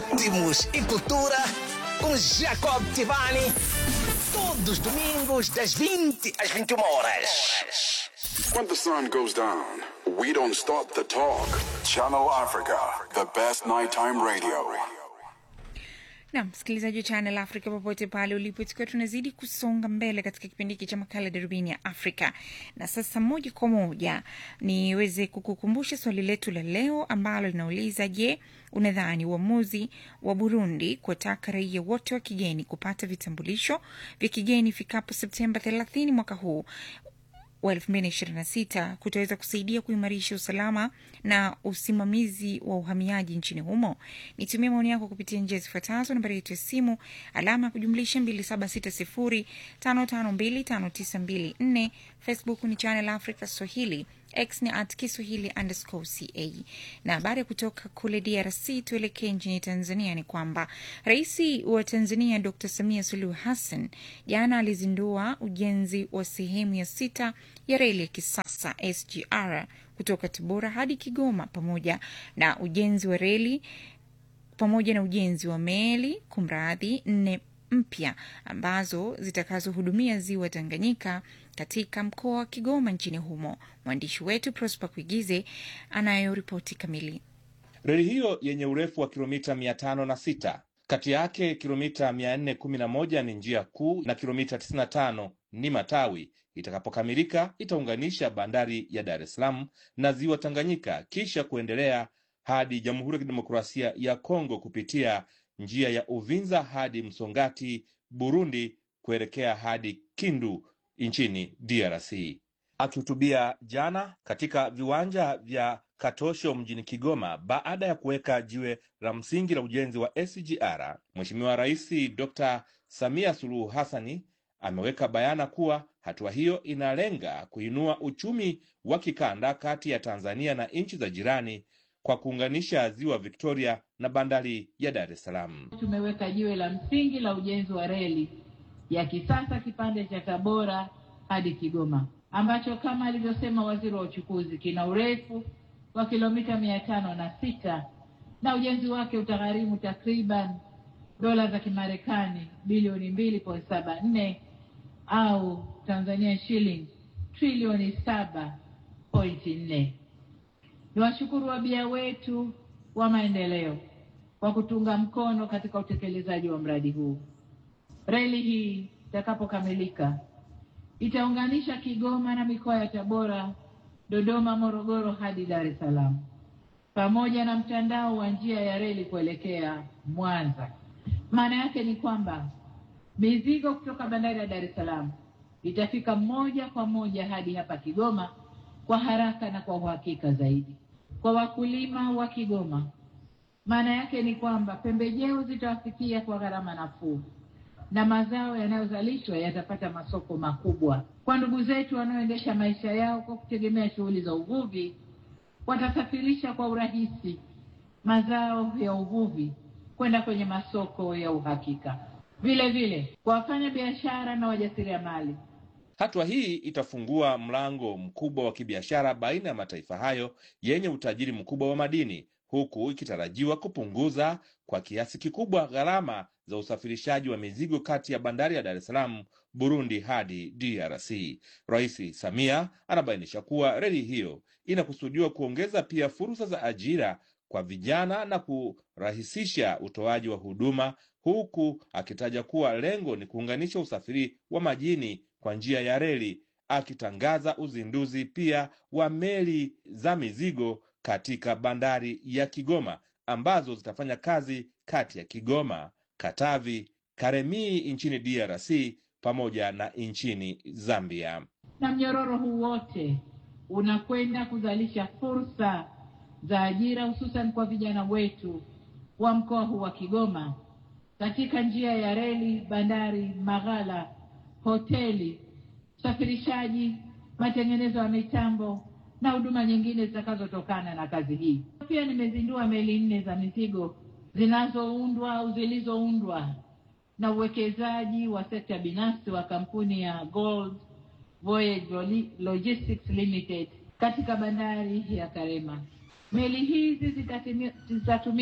ritmos e cultura com Jacob Tivani. Todos os domingos, das 20 às 21 horas. When the sun goes down, we don't stop the talk. Channel Africa, the best nighttime radio. na msikilizaji wa Channel Africa popote pale ulipo, tukiwa tunazidi kusonga mbele katika kipindi hiki cha makala darubini ya Afrika. Na sasa moja kwa moja niweze kukukumbusha swali letu la leo ambalo linauliza: Je, unadhani uamuzi wa Burundi kuwataka raia wote wa kigeni kupata vitambulisho vya kigeni ifikapo Septemba 30 mwaka huu wa 2026 kutaweza kusaidia kuimarisha usalama na usimamizi wa uhamiaji nchini humo? Nitumie maoni yako kupitia njia zifuatazo: nambari yetu ya simu alama ya kujumlisha 2760552594, Facebook ni Channel Africa Swahili, X ni at Kiswahili underscore ca. Na habari ya kutoka kule DRC, tuelekee nchini Tanzania, ni kwamba rais wa Tanzania Dr Samia Suluhu Hassan jana alizindua ujenzi wa sehemu ya sita ya reli ya kisasa SGR kutoka Tabora hadi Kigoma pamoja na ujenzi wa reli pamoja na ujenzi wa meli kumradhi nne mpya ambazo zitakazohudumia ziwa Tanganyika katika mkoa wa Kigoma nchini humo. Mwandishi wetu Prosper Kuigize anayoripoti kamili. Reli hiyo yenye urefu wa kilomita mia tano na sita kati yake kilomita mia nne kumi na moja ni njia kuu na kilomita tisini na tano ni matawi. Itakapokamilika itaunganisha bandari ya Dar es Salaam na ziwa Tanganyika kisha kuendelea hadi Jamhuri ya Kidemokrasia ya Kongo kupitia njia ya Uvinza hadi Msongati Burundi, kuelekea hadi Kindu nchini DRC. Akihutubia jana katika viwanja vya Katosho mjini Kigoma baada ya kuweka jiwe la msingi la ujenzi wa SGR, Mheshimiwa Rais Dr. Samia Suluhu Hassani ameweka bayana kuwa hatua hiyo inalenga kuinua uchumi wa kikanda kati ya Tanzania na nchi za jirani kwa kuunganisha ziwa Victoria na bandari ya Dar es Salaam. Tumeweka jiwe la msingi la ujenzi wa reli ya kisasa kipande cha Tabora hadi Kigoma ambacho kama alivyosema waziri wa uchukuzi kina urefu wa kilomita mia tano na sita na ujenzi wake utagharimu takriban dola za Kimarekani bilioni mbili point saba nne au Tanzania shilling trilioni saba pointi nne. Ni washukuru wabia wetu wa maendeleo kwa kutunga mkono katika utekelezaji wa mradi huu. Reli hii itakapokamilika itaunganisha Kigoma na mikoa ya Tabora, Dodoma, Morogoro hadi Dar es Salaam pamoja na mtandao wa njia ya reli kuelekea Mwanza. Maana yake ni kwamba mizigo kutoka bandari ya Dar es Salaam itafika moja kwa moja hadi hapa Kigoma kwa haraka na kwa uhakika zaidi. Kwa wakulima wa Kigoma, maana yake ni kwamba pembejeo zitawafikia kwa gharama nafuu na mazao yanayozalishwa yatapata masoko makubwa. Kwa ndugu zetu wanaoendesha maisha yao kwa kutegemea shughuli za uvuvi, watasafirisha kwa urahisi mazao ya uvuvi kwenda kwenye masoko ya uhakika. Vile vile kwa wafanya biashara na wajasiriamali Hatua hii itafungua mlango mkubwa wa kibiashara baina ya mataifa hayo yenye utajiri mkubwa wa madini, huku ikitarajiwa kupunguza kwa kiasi kikubwa gharama za usafirishaji wa mizigo kati ya bandari ya Dar es Salaam, Burundi hadi DRC. Rais Samia anabainisha kuwa reli hiyo inakusudiwa kuongeza pia fursa za ajira kwa vijana na kurahisisha utoaji wa huduma, huku akitaja kuwa lengo ni kuunganisha usafiri wa majini kwa njia ya reli, akitangaza uzinduzi pia wa meli za mizigo katika bandari ya Kigoma ambazo zitafanya kazi kati ya Kigoma, Katavi, Karemie nchini DRC pamoja na nchini Zambia. na mnyororo huu wote unakwenda kuzalisha fursa za ajira hususan kwa vijana wetu wa mkoa huu wa Kigoma katika njia ya reli, bandari, maghala, hoteli, usafirishaji, matengenezo ya mitambo na huduma nyingine zitakazotokana na kazi hii. Pia nimezindua meli nne za mizigo zinazoundwa au zilizoundwa na uwekezaji wa sekta binafsi wa kampuni ya Gold Voyage Loli- Logistics Limited katika bandari ya Karema. Meli hizi zitatimi- zitatumika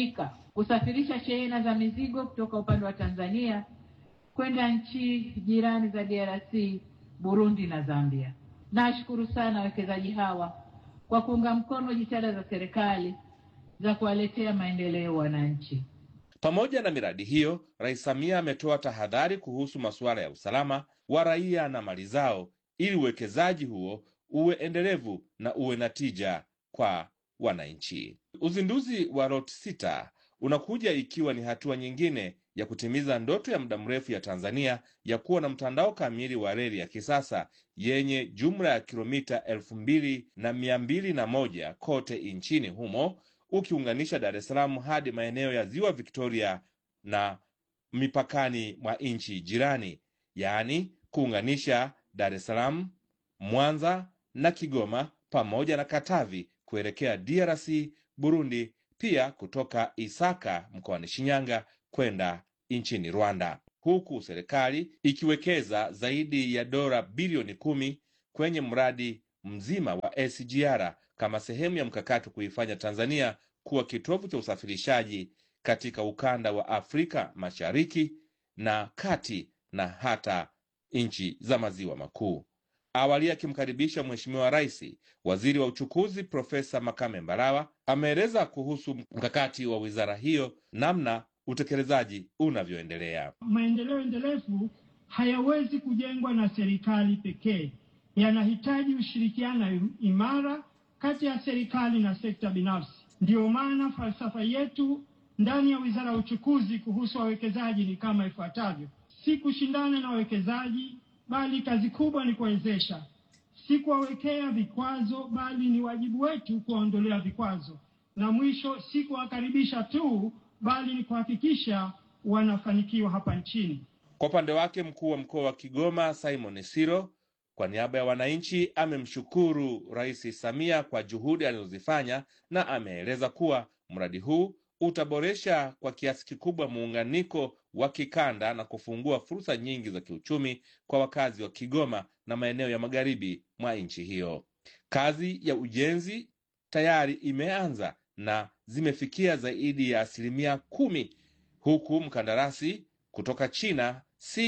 kusafirisha shehena za mizigo kutoka upande wa Tanzania kwenda nchi jirani za DRC, Burundi na Zambia. Nashukuru sana wawekezaji hawa kwa kuunga mkono jitihada za serikali za kuwaletea maendeleo wananchi. Pamoja na miradi hiyo, Rais Samia ametoa tahadhari kuhusu masuala ya usalama wa raia na mali zao ili uwekezaji huo uwe endelevu na uwe na tija kwa wananchi. Uzinduzi wa ROT sita unakuja ikiwa ni hatua nyingine ya kutimiza ndoto ya muda mrefu ya Tanzania ya kuwa na mtandao kamili wa reli ya kisasa yenye jumla ya kilomita elfu mbili na mia mbili na moja kote nchini humo ukiunganisha Dar es Salaam hadi maeneo ya Ziwa Victoria na mipakani mwa nchi jirani, yaani kuunganisha Dar es Salaam, Mwanza na Kigoma pamoja na Katavi kuelekea DRC, Burundi, pia kutoka Isaka mkoani Shinyanga kwenda nchini Rwanda, huku serikali ikiwekeza zaidi ya dola bilioni kumi kwenye mradi mzima wa SGR kama sehemu ya mkakati wa kuifanya Tanzania kuwa kitovu cha usafirishaji katika ukanda wa Afrika Mashariki na Kati na hata nchi za maziwa makuu. Awali akimkaribisha Mheshimiwa Rais, waziri wa uchukuzi Profesa Makame Mbarawa ameeleza kuhusu mkakati wa wizara hiyo, namna utekelezaji unavyoendelea. Maendeleo endelevu hayawezi kujengwa na serikali pekee, yanahitaji ushirikiano imara kati ya serikali na sekta binafsi. Ndiyo maana falsafa yetu ndani ya wizara ya uchukuzi kuhusu wawekezaji ni kama ifuatavyo: si kushindana na wawekezaji, bali kazi kubwa ni kuwezesha; si kuwawekea vikwazo, bali ni wajibu wetu kuwaondolea vikwazo; na mwisho, si kuwakaribisha tu, bali ni kuhakikisha wanafanikiwa hapa nchini. Kwa upande wake, mkuu wa mkoa wa Kigoma Simon Siro kwa niaba ya wananchi amemshukuru Rais Samia kwa juhudi alizozifanya na ameeleza kuwa mradi huu utaboresha kwa kiasi kikubwa muunganiko wa kikanda na kufungua fursa nyingi za kiuchumi kwa wakazi wa Kigoma na maeneo ya magharibi mwa nchi hiyo. Kazi ya ujenzi tayari imeanza na zimefikia zaidi ya asilimia kumi huku mkandarasi kutoka China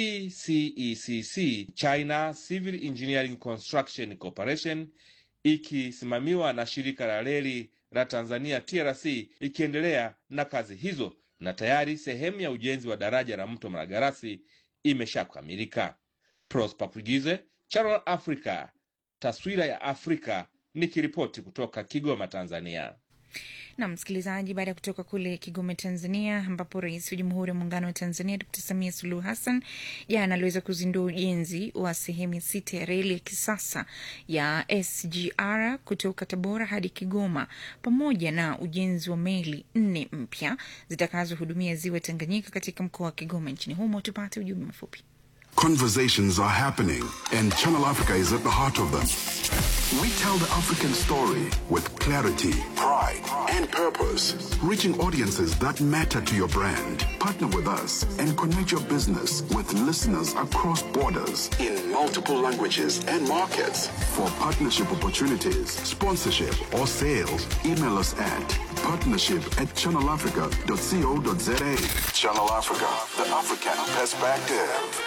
CCECC, China Civil Engineering Construction Corporation, ikisimamiwa na shirika la reli la Tanzania TRC ikiendelea na kazi hizo, na tayari sehemu ya ujenzi wa daraja la mto Malagarasi imeshakamilika. Prosper Kugize, Channel Africa, taswira ya Afrika, nikiripoti kutoka Kigoma, Tanzania. na msikilizaji, baada ya kutoka kule Kigoma, Tanzania, ambapo rais wa Jamhuri ya Muungano wa Tanzania Dr Samia Suluhu Hassan jana aliweza kuzindua ujenzi wa sehemu ya sita ya reli ya kisasa ya SGR kutoka Tabora hadi Kigoma, pamoja na ujenzi wa meli nne mpya zitakazohudumia ziwa Tanganyika katika mkoa wa Kigoma nchini humo. Tupate ujumbe mfupi. Conversations are happening, and Channel Africa is at the heart of them. We tell the African story with clarity, pride, and purpose, reaching audiences that matter to your brand. Partner with us and connect your business with listeners across borders in multiple languages and markets. For partnership opportunities, sponsorship, or sales, email us at partnership at channelafrica.co.za. Channel Africa, the African perspective.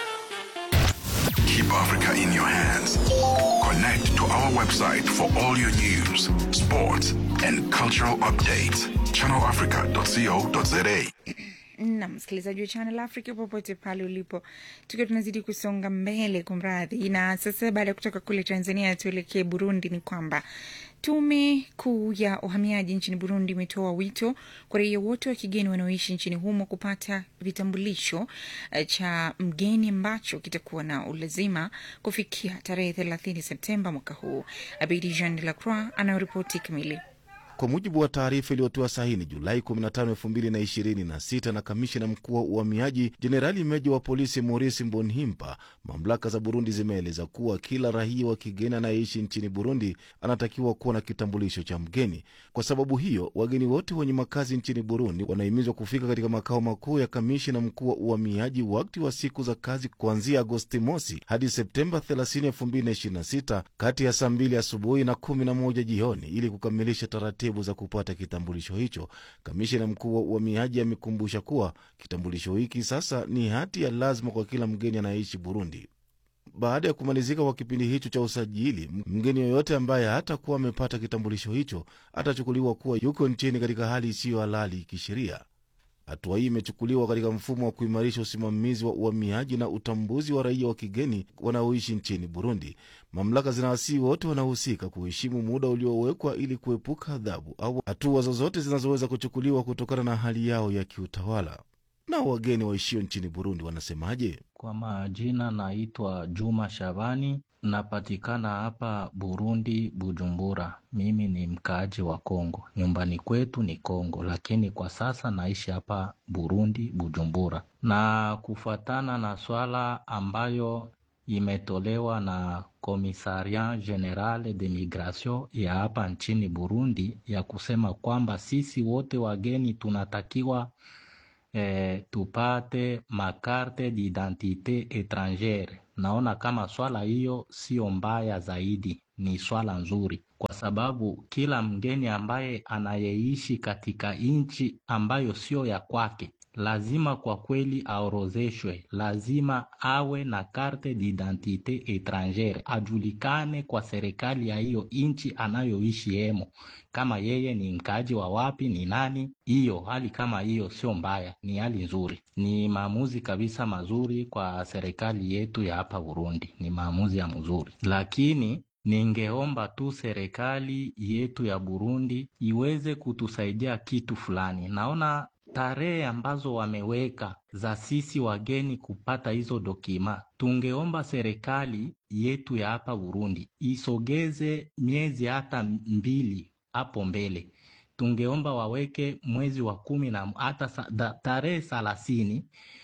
Keep Africa in your hands. Connect to our website for all your news, sports, and cultural updates. ChannelAfrica.co.za. na msikilizaji wa Channel Africa popote pale ulipo, tukiwa tunazidi kusonga mbele kwa mradhi. Na sasa baada ya kutoka kule Tanzania tuelekee Burundi, ni kwamba tume kuu ya uhamiaji nchini Burundi imetoa wito kwa raia wote wa kigeni wanaoishi nchini humo kupata vitambulisho eh, cha mgeni ambacho kitakuwa na ulazima kufikia tarehe thelathini Septemba mwaka huu. Abidi Jean de la Croix anayoripoti kamili. Kwa mujibu wa taarifa iliyotiwa sahini Julai 15, 2026 na kamishina mkuu wa uhamiaji Jenerali meja wa polisi Maurice Mbonhimpa, mamlaka za Burundi zimeeleza kuwa kila raia wa kigeni anayeishi nchini Burundi anatakiwa kuwa na kitambulisho cha mgeni. Kwa sababu hiyo, wageni wote wenye makazi nchini Burundi wanahimizwa kufika katika makao makuu ya kamishina mkuu wa uhamiaji wakati wa siku za kazi kuanzia Agosti mosi hadi Septemba 30, 2026 kati ya saa 2 asubuhi na 11 jioni ili kukamilisha taratibu taratibu za kupata kitambulisho hicho. Kamishina mkuu wa uhamiaji amekumbusha kuwa kitambulisho hiki sasa ni hati ya lazima kwa kila mgeni anayeishi Burundi. Baada ya kumalizika kwa kipindi hicho cha usajili, mgeni yoyote ambaye hatakuwa amepata kitambulisho hicho atachukuliwa kuwa yuko nchini katika hali isiyo halali kisheria. Hatua hii imechukuliwa katika mfumo wa kuimarisha usimamizi wa uhamiaji na utambuzi wa raia wa kigeni wanaoishi nchini Burundi. Mamlaka zinawasihi wote wanaohusika kuheshimu muda uliowekwa ili kuepuka adhabu au hatua zozote zinazoweza kuchukuliwa kutokana na hali yao ya kiutawala. Nao wageni waishio nchini Burundi wanasemaje? Kwa majina naitwa Juma Shabani, napatikana hapa Burundi, Bujumbura. Mimi ni mkaaji wa Kongo, nyumbani kwetu ni Kongo, lakini kwa sasa naishi hapa Burundi, Bujumbura. Na kufuatana na swala ambayo imetolewa na Commissariat General de Migration ya hapa nchini Burundi ya kusema kwamba sisi wote wageni tunatakiwa eh, tupate makarte d'identite etrangere. Naona kama swala hiyo sio mbaya zaidi, ni swala nzuri, kwa sababu kila mgeni ambaye anayeishi katika nchi ambayo sio ya kwake lazima kwa kweli aorozeshwe, lazima awe na carte d'identite etrangere, ajulikane kwa serikali ya hiyo nchi anayoishi hemo, kama yeye ni mkaaji wa wapi, ni nani. Hiyo hali kama hiyo sio mbaya, ni hali nzuri, ni maamuzi kabisa mazuri kwa serikali yetu ya hapa Burundi, ni maamuzi ya mzuri, lakini ningeomba tu serikali yetu ya Burundi iweze kutusaidia kitu fulani. Naona tarehe ambazo wameweka za sisi wageni kupata hizo dokima, tungeomba serikali yetu ya hapa Burundi isogeze miezi hata mbili hapo mbele. Tungeomba waweke mwezi wa kumi na hata tarehe thelathini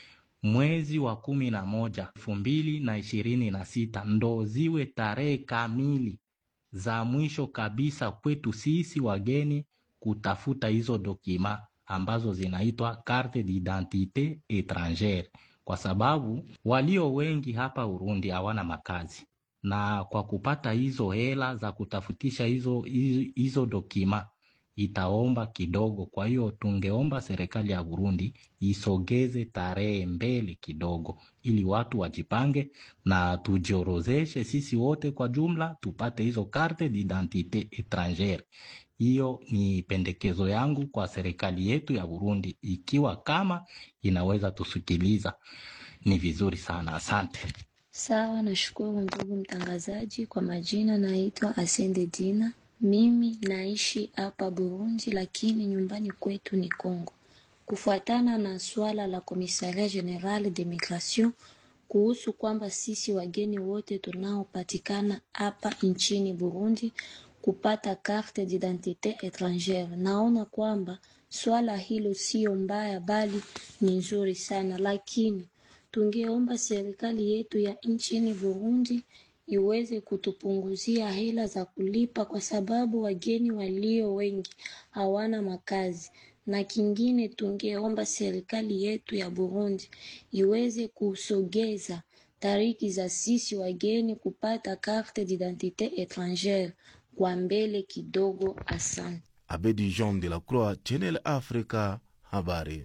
mwezi wa kumi na moja elfu mbili na ishirini na sita ndo ziwe tarehe kamili za mwisho kabisa kwetu sisi wageni kutafuta hizo dokima ambazo zinaitwa carte d'identite etrangere, kwa sababu walio wengi hapa Burundi hawana makazi, na kwa kupata hizo hela za kutafutisha hizo, hizo, hizo dokima itaomba kidogo. Kwa hiyo tungeomba serikali ya Burundi isogeze tarehe mbele kidogo, ili watu wajipange na tujiorozeshe sisi wote kwa jumla tupate hizo carte d'identite etrangere. Hiyo ni pendekezo yangu kwa serikali yetu ya Burundi, ikiwa kama inaweza tusikiliza ni vizuri sana. Asante. Sawa, nashukuru ndugu mtangazaji. Kwa majina naitwa Asende Dina, mimi naishi hapa Burundi, lakini nyumbani kwetu ni Kongo. Kufuatana na swala la Komisaria General de Migration kuhusu kwamba sisi wageni wote tunaopatikana hapa nchini Burundi kupata carte d'identite etrangere. Naona kwamba swala hilo sio mbaya, bali ni nzuri sana, lakini tungeomba serikali yetu ya nchini Burundi iweze kutupunguzia hela za kulipa, kwa sababu wageni walio wengi hawana makazi. Na kingine, tungeomba serikali yetu ya Burundi iweze kusogeza tariki za sisi wageni kupata carte d'identite etrangere kwa mbele kidogo. Asante. Abedi Jean de la Croix, Channel Africa, habari.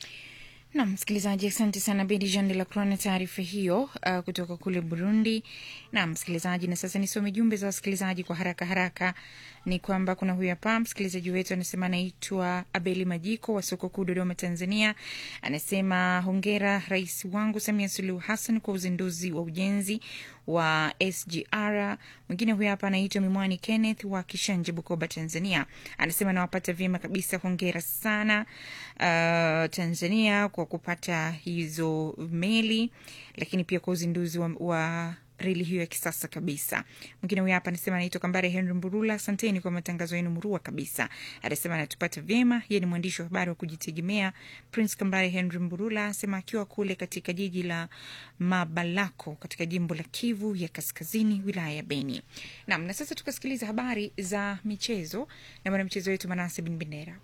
Nam msikilizaji, asante sana Bedi Jean de la Croix na taarifa hiyo uh, kutoka kule Burundi. Na msikilizaji, na sasa nisome jumbe za wasikilizaji kwa haraka haraka. Ni kwamba kuna huyu hapa msikilizaji wetu anasema, anaitwa Abeli Majiko wa soko kuu Dodoma, Tanzania. Anasema hongera rais wangu Samia Suluhu Hassan kwa uzinduzi wa ujenzi wa SGR. Mwingine huyu hapa anaitwa Mimwani Kenneth wa Kishanje, Bukoba, Tanzania. Anasema nawapata vyema kabisa, hongera sana uh, Tanzania kwa kupata hizo meli, lakini pia kwa uzinduzi wa, wa reli hiyo ya kisasa kabisa. Mwingine huyu hapa anasema anaitwa Kambare Henry Mburula, asanteni kwa matangazo yenu murua kabisa. Anasema anatupata vyema, yeye ni mwandishi wa habari wa kujitegemea. Prince Kambare Henry Mburula anasema akiwa kule katika jiji la Mabalako katika jimbo la Kivu ya Kaskazini, wilaya ya Beni. Naam, na sasa tukasikiliza habari za michezo na mwanamchezo wetu Manase Bin Bendera.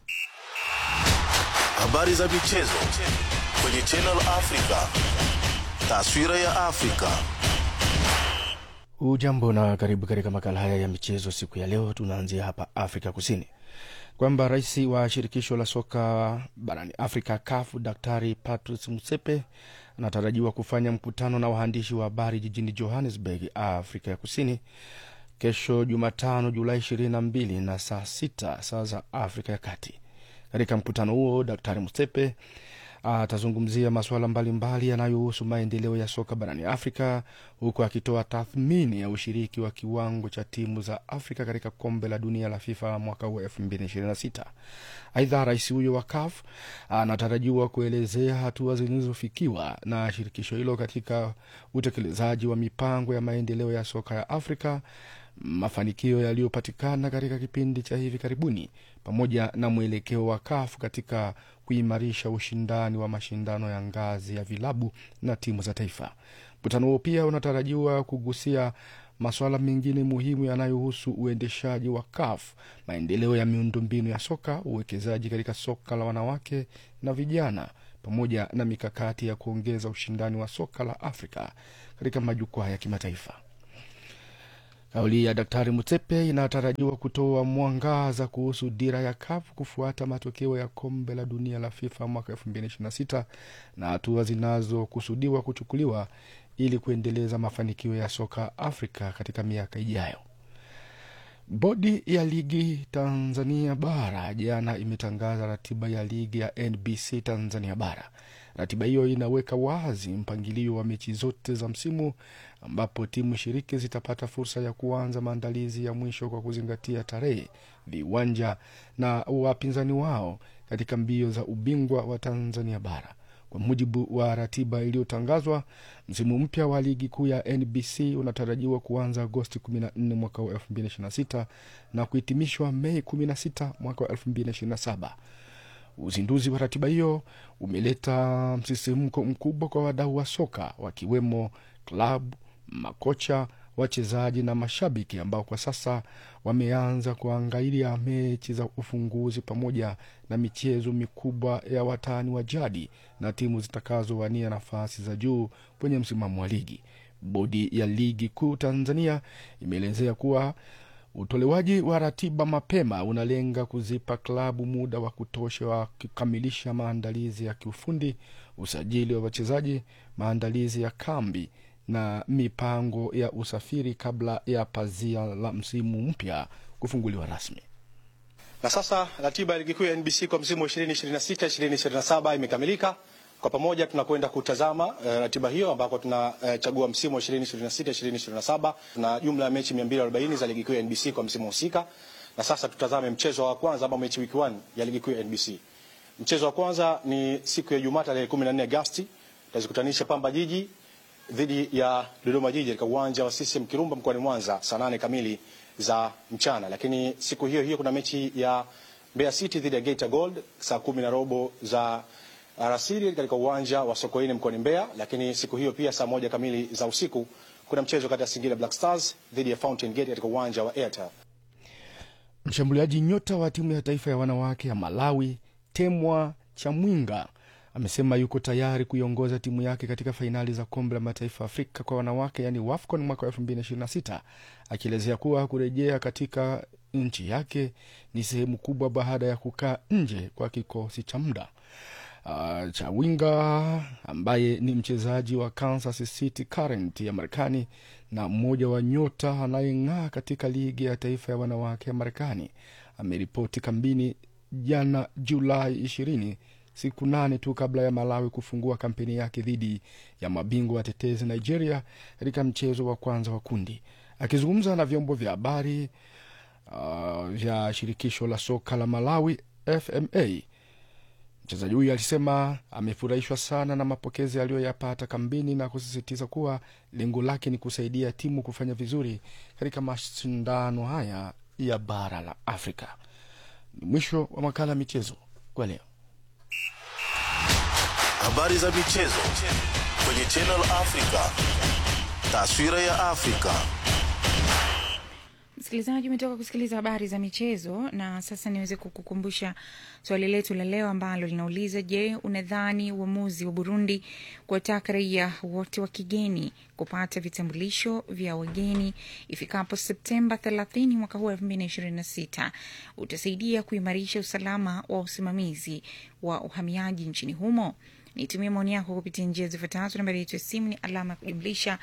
Habari za michezo kwenye Channel Africa. Taswira ya Afrika. Ujambo na karibu katika makala haya ya michezo siku ya leo. Tunaanzia hapa Afrika Kusini, kwamba rais wa shirikisho la soka barani Afrika CAF Daktari Patrice Motsepe anatarajiwa kufanya mkutano na waandishi wa habari jijini Johannesburg, Afrika ya Kusini kesho Jumatano Julai 22 na saa sita saa za Afrika ya Kati. Katika mkutano huo Daktari Motsepe atazungumzia masuala mbalimbali yanayohusu maendeleo ya soka barani Afrika, huku akitoa tathmini ya ushiriki wa kiwango cha timu za Afrika katika kombe la dunia la FIFA mwaka huu 2026. Aidha, rais huyo wa CAF anatarajiwa kuelezea hatua zilizofikiwa na shirikisho hilo katika utekelezaji wa mipango ya maendeleo ya soka ya Afrika, mafanikio yaliyopatikana katika kipindi cha hivi karibuni, pamoja na mwelekeo wa CAF katika kuimarisha ushindani wa mashindano ya ngazi ya vilabu na timu za taifa. Mkutano huo pia unatarajiwa kugusia masuala mengine muhimu yanayohusu uendeshaji wa CAF, maendeleo ya miundombinu ya soka, uwekezaji katika soka la wanawake na vijana, pamoja na mikakati ya kuongeza ushindani wa soka la Afrika katika majukwaa ya kimataifa. Kauli ya Daktari Mutsepe inatarajiwa kutoa mwangaza kuhusu dira ya CAF kufuata matokeo ya kombe la dunia la FIFA mwaka 2026 na hatua zinazokusudiwa kuchukuliwa ili kuendeleza mafanikio ya soka Afrika katika miaka ijayo. Bodi ya ligi Tanzania bara jana imetangaza ratiba ya ligi ya NBC Tanzania bara. Ratiba hiyo inaweka wazi mpangilio wa mechi zote za msimu, ambapo timu shiriki zitapata fursa ya kuanza maandalizi ya mwisho kwa kuzingatia tarehe, viwanja na wapinzani wao katika mbio za ubingwa wa Tanzania bara. Kwa mujibu wa ratiba iliyotangazwa, msimu mpya wa ligi kuu ya NBC unatarajiwa kuanza Agosti 14 mwaka wa 2026 na kuhitimishwa Mei 16 mwaka wa 2027. Uzinduzi wa ratiba hiyo umeleta msisimko mkubwa kwa wadau wa soka wakiwemo klabu, makocha, wachezaji na mashabiki ambao kwa sasa wameanza kuangalia mechi za ufunguzi pamoja na michezo mikubwa ya watani wa jadi na timu zitakazowania nafasi za juu kwenye msimamo wa ligi. Bodi ya ligi kuu Tanzania imeelezea kuwa utolewaji wa ratiba mapema unalenga kuzipa klabu muda wa kutosha wa kukamilisha maandalizi ya kiufundi, usajili wa wachezaji, maandalizi ya kambi na mipango ya usafiri kabla ya pazia la msimu mpya kufunguliwa rasmi. Na sasa ratiba ya ligi kuu ya NBC kwa msimu wa 2026 2027 imekamilika. Kwa pamoja tunakwenda kutazama uh, ratiba hiyo ambako tunachagua uh, msimu wa 2026 2027. Tuna jumla ya mechi 240 za ligi kuu ya NBC kwa msimu husika, na sasa tutazame mchezo wa kwanza ambao mechi week 1 ya ligi kuu ya NBC. Mchezo wa kwanza ni siku ya Jumatatu tarehe 14 Agosti, tutazikutanisha Pamba Jiji dhidi ya Dodoma Jiji katika uwanja wa CCM Kirumba mkoani Mwanza saa nane kamili za mchana. Lakini siku hiyo hiyo kuna mechi ya Mbeya City dhidi ya Geita Gold saa kumi na robo za alasiri katika uwanja wa Sokoine mkoani Mbeya. Lakini siku hiyo pia saa moja kamili za usiku kuna mchezo kati ya Singida Black Stars dhidi ya Fountain Gate katika uwanja wa Airtel. Mshambuliaji nyota wa timu ya taifa ya wanawake ya Malawi Temwa Chamwinga amesema yuko tayari kuiongoza timu yake katika fainali za kombe la mataifa Afrika kwa wanawake yani WAFCON mwaka wa 2026 akielezea kuwa kurejea katika nchi yake ni sehemu kubwa baada ya kukaa nje kwa kikosi cha muda. Uh, Chawinga ambaye ni mchezaji wa Kansas City Current ya Marekani na mmoja wa nyota anayeng'aa katika ligi ya taifa ya wanawake ya Marekani ameripoti kambini jana Julai ishirini siku nane tu kabla ya Malawi kufungua kampeni yake dhidi ya mabingwa watetezi Nigeria katika mchezo wa kwanza wa kundi. Akizungumza na vyombo vya habari uh, vya shirikisho la soka la Malawi FMA, mchezaji huyu alisema amefurahishwa sana na mapokezi aliyoyapata kambini na kusisitiza kuwa lengo lake ni kusaidia timu kufanya vizuri katika mashindano haya ya bara la Afrika. Ni mwisho wa makala ya michezo kwa leo. Habari za michezo kwenye Channel Africa. Taswira ya Afrika. Msikilizaji, umetoka kusikiliza habari za michezo, na sasa niweze kukukumbusha swali letu la leo ambalo linauliza: Je, unadhani uamuzi wa Burundi kuwataka raia wote wa kigeni kupata vitambulisho vya wageni ifikapo Septemba 30 mwaka huu 2026 utasaidia kuimarisha usalama wa usimamizi wa uhamiaji nchini humo? Nitumie maoni yako kupitia njia zifuatazo. Nambari yetu ya simu ni alama ya kujumlisha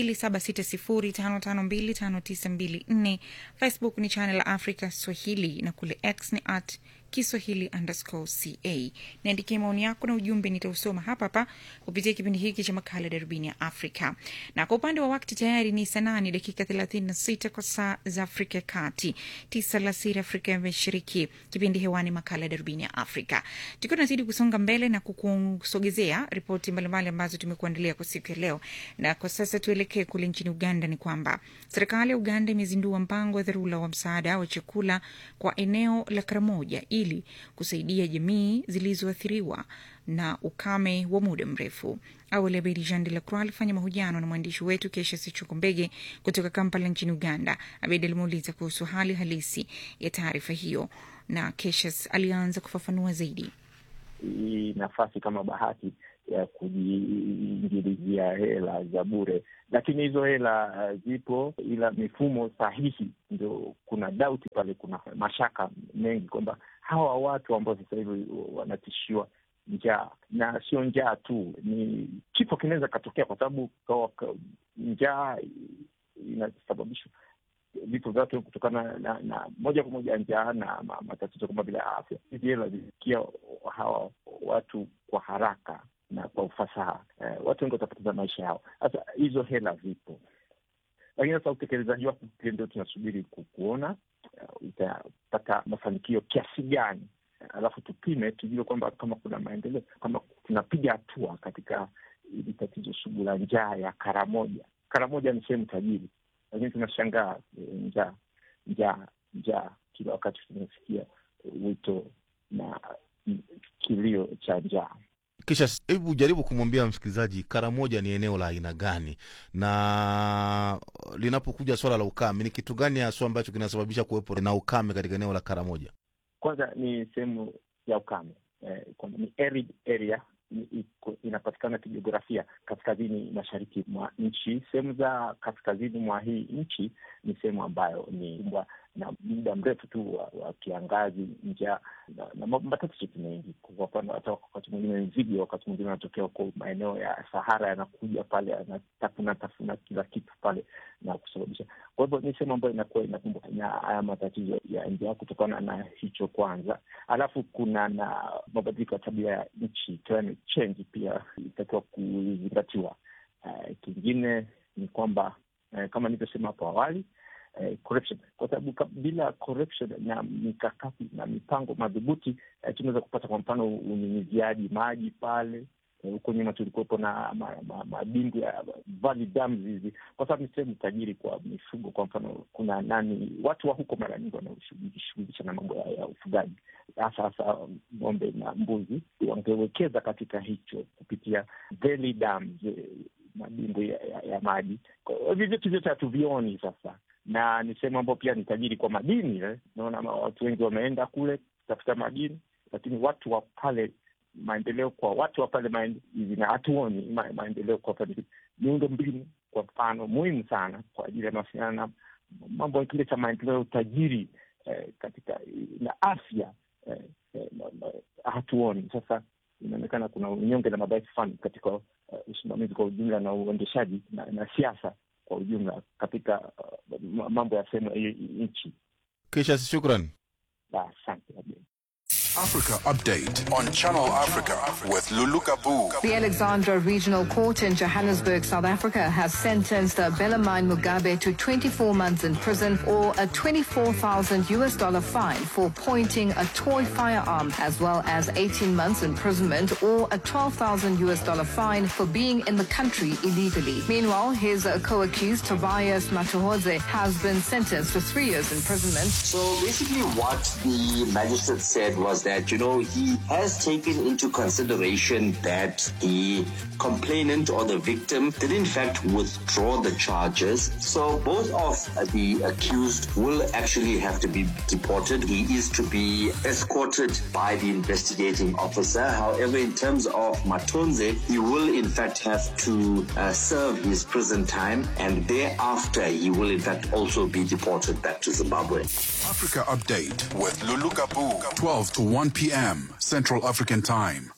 276055259254. Facebook ni channel Africa Swahili na kule X ni at Kiswahili underscore ca. Niandikie maoni yako na ujumbe, nitausoma hapa hapa kupitia kipindi hiki cha makala Darubini ya Afrika. Na kwa upande wa wakati tayari ni saa nane dakika 36 kwa saa za Afrika ya Kati, tisa alasiri Afrika ya Mashariki. Kipindi hewani makala Darubini ya Afrika, tukiwa tunazidi kusonga mbele na kukusogezea ripoti mbalimbali ambazo tumekuandalia kwa siku ya leo. Na kwa sasa tuelekee kule nchini Uganda. Ni kwamba serikali ya Uganda imezindua mpango wa dharura wa msaada wa chakula kwa eneo la Karamoja ili kusaidia jamii zilizoathiriwa na ukame wa muda mrefu. Awali Abedi Jean de la Croix alifanya mahojiano na mwandishi wetu Kesha Sichukumbege kutoka Kampala nchini Uganda. Abedi alimuuliza kuhusu hali halisi ya taarifa hiyo, na Keshas alianza kufafanua zaidi. Hii nafasi kama bahati ya kujiingilizia hela za bure, lakini hizo hela uh, zipo, ila mifumo sahihi ndio kuna dauti pale, kuna mashaka mengi kwamba hawa watu ambao sasa hivi wanatishiwa njaa, na sio njaa tu, ni kifo kinaweza katokea, kwa sababu njaa inasababishwa vifo vya watu kutokana na, na, na moja kwa moja njaa na matatizo kama vile afya. Hizi hela zilifikia hawa watu kwa haraka na kwa ufasaha eh, watu wengi watapoteza maisha yao. Sasa hizo hela zipo, lakini sasa utekelezaji wake pia ndio tunasubiri kuona uh, utapata mafanikio kiasi gani, alafu tupime tujue kwamba kama kuna maendeleo, kama tunapiga hatua katika hili tatizo sugu la njaa ya Karamoja. Karamoja ni sehemu tajiri, lakini tunashangaa njaa njaa njaa, kila wakati tunasikia wito na kilio cha njaa. Kisha hebu jaribu kumwambia msikilizaji Karamoja ni eneo la aina gani, na linapokuja swala la ukame, ni kitu gani haswa ambacho kinasababisha kuwepo na ukame katika eneo la Karamoja? Kwanza ni sehemu ya ukame eh, ni arid area inapatikana kijiografia kaskazini mashariki mwa nchi. Sehemu za kaskazini mwa hii nchi ni sehemu ambayo ni mbwa na muda mrefu tu wa, wa kiangazi, njaa na, na matatizo mengi. Kwa mfano, hata wakati mwingine nzige, wakati mwingine wanatokea huko maeneo ya Sahara, yanakuja pale yanatafuna tafuna kila kitu pale na kusababisha. Kwa hivyo ni sehemu ambayo inakuwa inakumbwa na haya matatizo ya njaa kutokana na hicho kwanza, alafu kuna na mabadiliko ya tabia ya nchi, climate change, pia itakiwa kuzingatiwa. Uh, kingine ni kwamba uh, kama nilivyosema hapo awali Eh, corruption kwa sababu bila corruption na mikakati na mipango madhubuti eh, tunaweza kupata kwa mfano unyunyiziaji maji pale huko eh, nyuma tulikuwepo na madimbu ma, ma ya valley dams hizi, kwa sababu ni sehemu tajiri kwa mifugo. Kwa mfano kuna nani, watu wa huko mara nyingi wanaojishughulisha na mambo ya, ya ufugaji hasa hasa ng'ombe na mbuzi, wangewekeza katika hicho kupitia valley dams, madimbu ya, ya, ya maji. Hivi vitu vyote hatuvioni sasa na ni sehemu ambayo pia ni tajiri kwa madini eh. Naona watu wengi wameenda kule kutafuta madini, lakini watu wa pale, maendeleo kwa watu wa pale na hatuoni ma, maendeleo kwa pale. Miundo mbinu kwa mfano muhimu sana kwa ajili ya mawasiliano na mambo kile cha maendeleo, utajiri eh, katika na afya eh, eh, hatuoni. Sasa inaonekana kuna unyonge na madhaifu fulani katika uh, usimamizi kwa ujumla na uendeshaji na, na siasa kwa ujumla katika uh, mambo ya sehemu ya nchi. Kisha shukran, asante. Africa Update on Channel Africa with Lulu Kabu. The Alexandra Regional Court in Johannesburg, South Africa, has sentenced Belamine Mugabe to 24 months in prison or a 24,000 US dollar fine for pointing a toy firearm, as well as 18 months imprisonment or a 12,000 US dollar fine for being in the country illegally. Meanwhile, his uh, co-accused Tobias Matuhodze has been sentenced to three years imprisonment. So basically, what the magistrate said was that, you know, he has taken into consideration that the complainant or the victim did in fact withdraw the charges. So both of the accused will actually have to be deported. He is to be escorted by the investigating officer. However, in terms of Matonze, he will in fact have to uh, serve his prison time and thereafter he will in fact also be deported back to Zimbabwe. Africa Update with Lulu Kabu, 12 to 1 p.m. Central African Time.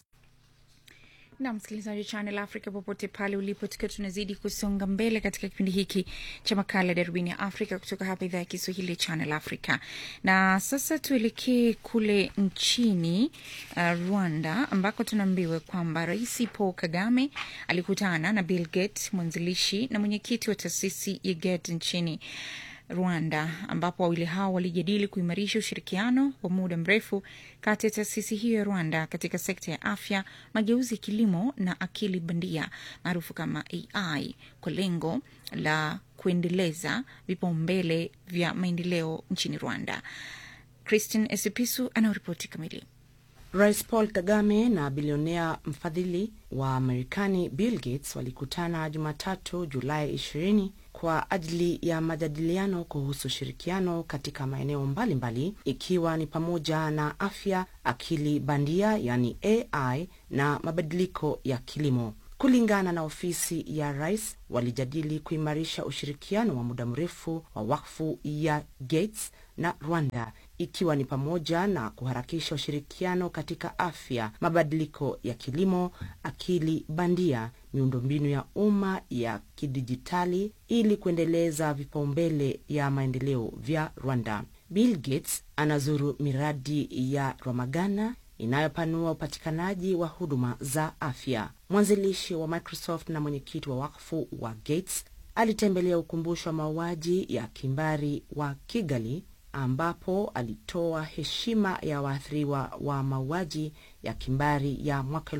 na msikilizaji wa Channel Africa popote pale ulipo, tukiwa tunazidi kusonga mbele katika kipindi hiki cha makala darubini ya Afrika kutoka hapa idhaa ya Kiswahili ya Channel Africa. Na sasa tuelekee kule nchini uh, Rwanda ambako tunaambiwa kwamba Rais Paul Kagame alikutana na Bill Gates, mwanzilishi na mwenyekiti wa taasisi ya Gates nchini Rwanda ambapo wawili hao walijadili kuimarisha ushirikiano wa muda mrefu kati ya taasisi hiyo ya Rwanda katika sekta ya afya, mageuzi ya kilimo na akili bandia maarufu kama AI kwa lengo la kuendeleza vipaumbele vya maendeleo nchini Rwanda. Christine Esipisu anaoripoti kamili. Rais Paul Kagame na bilionea mfadhili wa Marekani Bill Gates walikutana Jumatatu Julai 20 kwa ajili ya majadiliano kuhusu ushirikiano katika maeneo mbalimbali ikiwa ni pamoja na afya, akili bandia yani AI na mabadiliko ya kilimo. Kulingana na ofisi ya rais, walijadili kuimarisha ushirikiano wa muda mrefu wa wakfu ya Gates na Rwanda ikiwa ni pamoja na kuharakisha ushirikiano katika afya, mabadiliko ya kilimo, akili bandia, miundombinu ya umma ya kidijitali ili kuendeleza vipaumbele ya maendeleo vya Rwanda. Bill Gates anazuru miradi ya Ramagana inayopanua upatikanaji wa huduma za afya. Mwanzilishi wa Microsoft na mwenyekiti wa wakfu wa Gates alitembelea ukumbusho wa mauaji ya kimbari wa Kigali ambapo alitoa heshima ya waathiriwa wa mauaji ya kimbari ya mwaka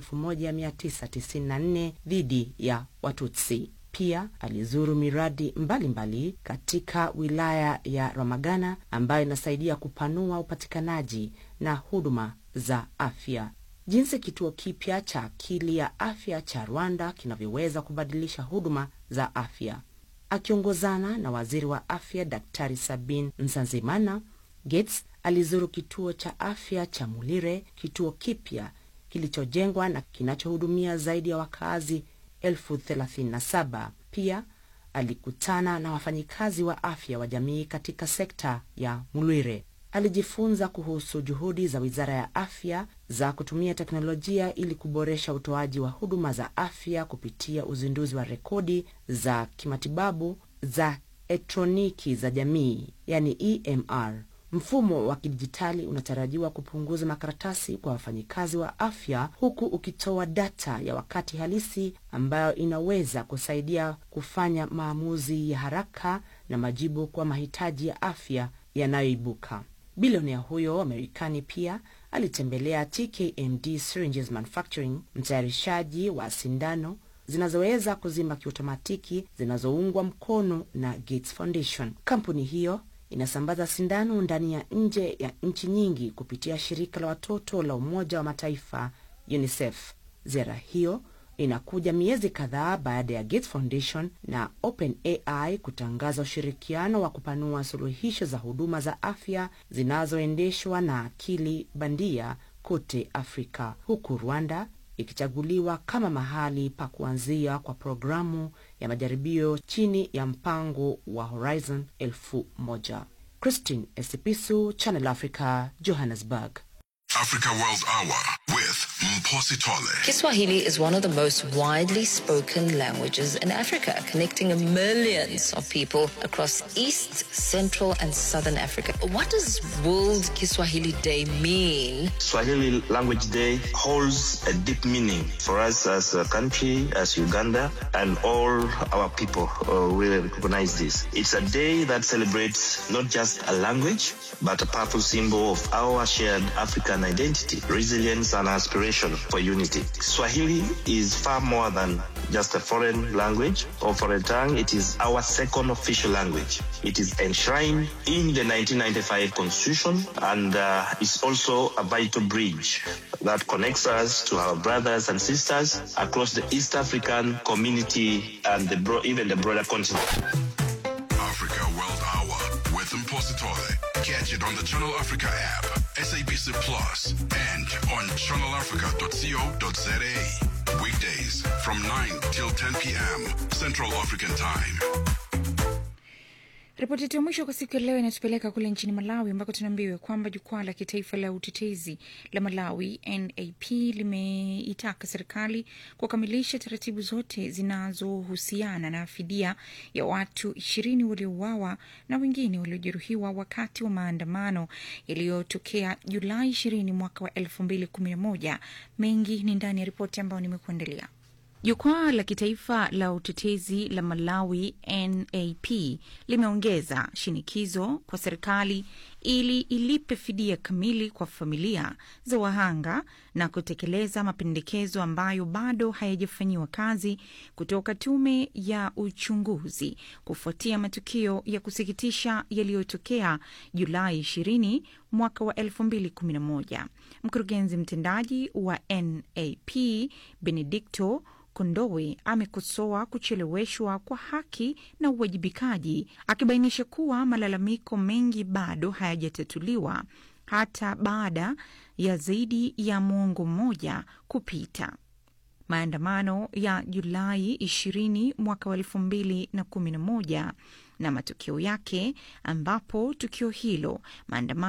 1994 dhidi ya Watutsi. Pia alizuru miradi mbalimbali mbali katika wilaya ya Ramagana ambayo inasaidia kupanua upatikanaji na huduma za afya. Jinsi kituo kipya cha akili ya afya cha Rwanda kinavyoweza kubadilisha huduma za afya. Akiongozana na waziri wa afya Daktari Sabin Nsanzimana, Gates alizuru kituo cha afya cha Mulire, kituo kipya kilichojengwa na kinachohudumia zaidi ya wakazi elfu thelathini na saba. Pia alikutana na wafanyikazi wa afya wa jamii katika sekta ya Mulwire. Alijifunza kuhusu juhudi za wizara ya afya za kutumia teknolojia ili kuboresha utoaji wa huduma za afya kupitia uzinduzi wa rekodi za kimatibabu za elektroniki za jamii, yani EMR. Mfumo wa kidijitali unatarajiwa kupunguza makaratasi kwa wafanyikazi wa afya huku ukitoa data ya wakati halisi ambayo inaweza kusaidia kufanya maamuzi ya haraka na majibu kwa mahitaji ya afya yanayoibuka. Bilionea huyo wa Marekani pia alitembelea TKMD Syringes Manufacturing, mtayarishaji wa sindano zinazoweza kuzima kiotomatiki zinazoungwa mkono na Gates Foundation. Kampuni hiyo inasambaza sindano ndani ya nje ya nchi nyingi kupitia shirika la watoto la Umoja wa Mataifa UNICEF. Ziara hiyo inakuja miezi kadhaa baada ya Gates Foundation na OpenAI kutangaza ushirikiano wa kupanua suluhisho za huduma za afya zinazoendeshwa na akili bandia kote Afrika, huku Rwanda ikichaguliwa kama mahali pa kuanzia kwa programu ya majaribio chini ya mpango wa Horizon elfu moja. Christine Esipisu, Channel Africa, Johannesburg. Africa World Hour with Mposi Tole. Kiswahili is one of the most widely spoken languages in Africa, connecting millions of people across East, Central, and Southern Africa. What does World Kiswahili Day mean? Swahili Language Day holds a deep meaning for us as a country, as Uganda, and all our people uh, really recognize this. It's a day that celebrates not just a language, but a powerful symbol of our shared African identity, resilience, and aspiration for unity. Swahili is far more than just a foreign language or foreign tongue. It is our second official language. It is enshrined in the 1995 Constitution and uh, is also a vital bridge that connects us to our brothers and sisters across the East African community and the bro- even the broader continent. Africa World Hour with Mpositole. Catch it on the Channel Africa app, SABC Plus, and on channelafrica.co.za. Weekdays from 9 till 10 p.m. Central African Time. Ripoti yetu ya mwisho kwa siku ya leo inatupeleka kule nchini Malawi ambako tunaambiwa kwamba jukwaa la kitaifa la utetezi la Malawi NAP limeitaka serikali kukamilisha taratibu zote zinazohusiana na fidia ya watu ishirini waliouawa na wengine waliojeruhiwa wakati wa maandamano yaliyotokea Julai ishirini mwaka wa elfu mbili kumi na moja. Mengi ni ndani ya ripoti ambayo nimekuandalia. Jukwaa la kitaifa la utetezi la Malawi NAP limeongeza shinikizo kwa serikali ili ilipe fidia kamili kwa familia za wahanga na kutekeleza mapendekezo ambayo bado hayajafanyiwa kazi kutoka tume ya uchunguzi kufuatia matukio ya kusikitisha yaliyotokea Julai 20 mwaka wa 2011. Mkurugenzi mtendaji wa NAP Benedicto Kondowe amekosoa kucheleweshwa kwa haki na uwajibikaji, akibainisha kuwa malalamiko mengi bado hayajatatuliwa hata baada ya zaidi ya mwongo mmoja kupita. Maandamano ya Julai 20 mwaka wa 2011 na matokeo yake, ambapo tukio hilo maandamano